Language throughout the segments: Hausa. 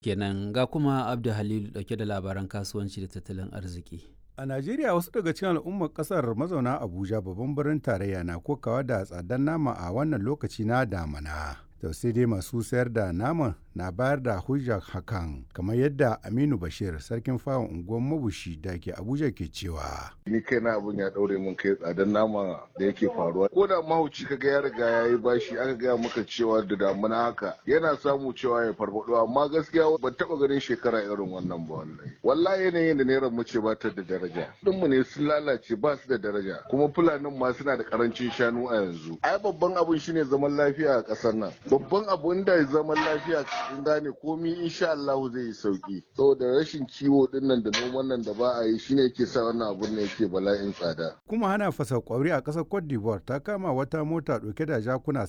kenan ga kuma abdu halilu dauke da labaran kasuwanci da tattalin arziki A Najeriya wasu daga cikin al'ummar kasar mazauna Abuja babban birnin tarayya na kokawa da tsadar nama a wannan lokaci na damana. To sai dai masu sayar da naman na bayar da hujjar hakan kamar yadda Aminu Bashir sarkin fawon unguwar mabushi da ke Abuja ke cewa. Ni kai na abin ya daure mun kai tsadar nama da yake faruwa. Ko da mahauci kaga ya riga ya yi bashi aka gaya maka cewa da damuna haka yana samu cewa ya farfado amma gaskiya ban taba ganin shekara irin wannan ba wallahi. Wallahi yanayin da naira mu ce ba ta da daraja. mu ne sun lalace ba su da daraja kuma fulanin ma suna da karancin shanu a yanzu. Ai babban abun shine zaman lafiya a ƙasar nan. Babban abun da zaman lafiya in gane komi insha Allah zai yi sauki saboda rashin kiwo din nan da noman nan da ba a yi shine yake sa wannan abun ne yake bala'in tsada Kuma hana fasa kwauri a ƙasar Cote d'Ivoire ta kama wata mota ɗauke da jakuna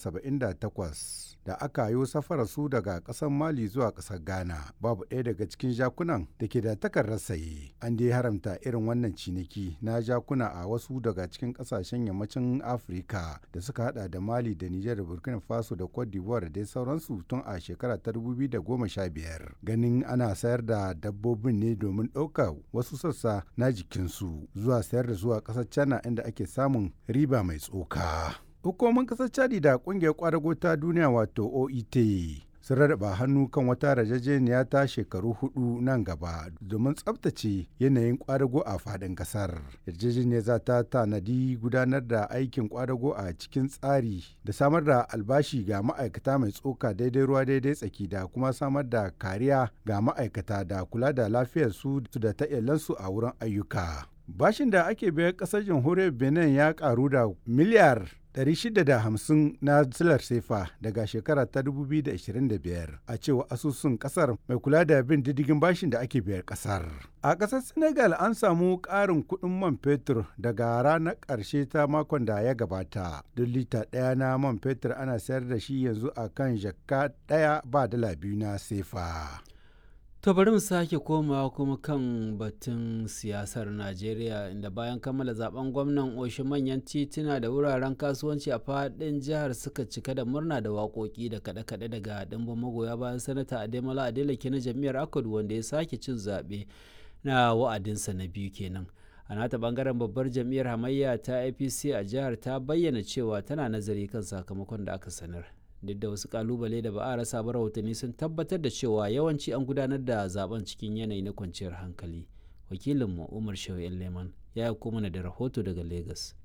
78 da aka yi safarar su daga ƙasar Mali zuwa ƙasar Ghana. Babu ɗaya daga cikin jakunan da ke da takardar saye. An dai haramta irin wannan ciniki na jakuna a wasu daga cikin ƙasashen yammacin Afirka da suka hada da Mali da Nijar da Burkina Faso da Cote d'Ivoire da dai sauransu tun a shekara ta 2015 ganin ana sayar da dabbobin ne domin ɗaukar wasu sassa na jikinsu zuwa sayar da zuwa ƙasar China inda ake samun riba mai tsoka. Hukumomin ƙasar Chadi da ƙungiyar ƙwadago ta duniya wato OIT sun rarraba hannu kan wata rajajeniya ta shekaru hudu nan gaba domin tsabtace yanayin kwadago a fadin kasar yarjejeniyar za ta tanadi gudanar da aikin kwadago a cikin tsari da samar da albashi ga ma'aikata mai tsoka daidai ruwa daidai tsaki da kuma samar da kariya ga ma'aikata da kula da lafiyarsu da ta iyalansu a wurin ayyuka bashin da ake biyan kasar jamhuriyar benin ya karu da miliyar 650 na zilar sefa daga shekara ta 2025 a cewa asusun kasar mai kula da bin diddigin bashin da ake biyar kasar. A kasar Senegal an samu ƙarin kuɗin man fetur daga ranar ƙarshe ta makon da ya gabata. Duk lita ɗaya na man fetur ana sayar da shi yanzu a kan jakka ɗaya ba dala biyu na sefa. To bari mu sake komawa kuma kan batun siyasar Najeriya inda bayan kammala zaben gwamnan oshin manyan tituna da wuraren kasuwanci a faɗin jihar suka cika da murna da waƙoƙi da kaɗe-kaɗe daga ɗimbin magoya bayan sanata Ademola Adeleke na jam'iyyar Akwadu wanda ya sake cin zaɓe na wa'adinsa na biyu kenan. A nata bangaren babbar jam'iyyar hamayya ta APC a jihar ta bayyana cewa tana nazari kan sakamakon da aka sanar. duk da wasu kalubale da ba a rasa ba rahotanni sun tabbatar da cewa yawanci an gudanar da zaben cikin yanayi na kwanciyar hankali wakilinmu umar shehu leman ya yi mana da rahoto daga lagos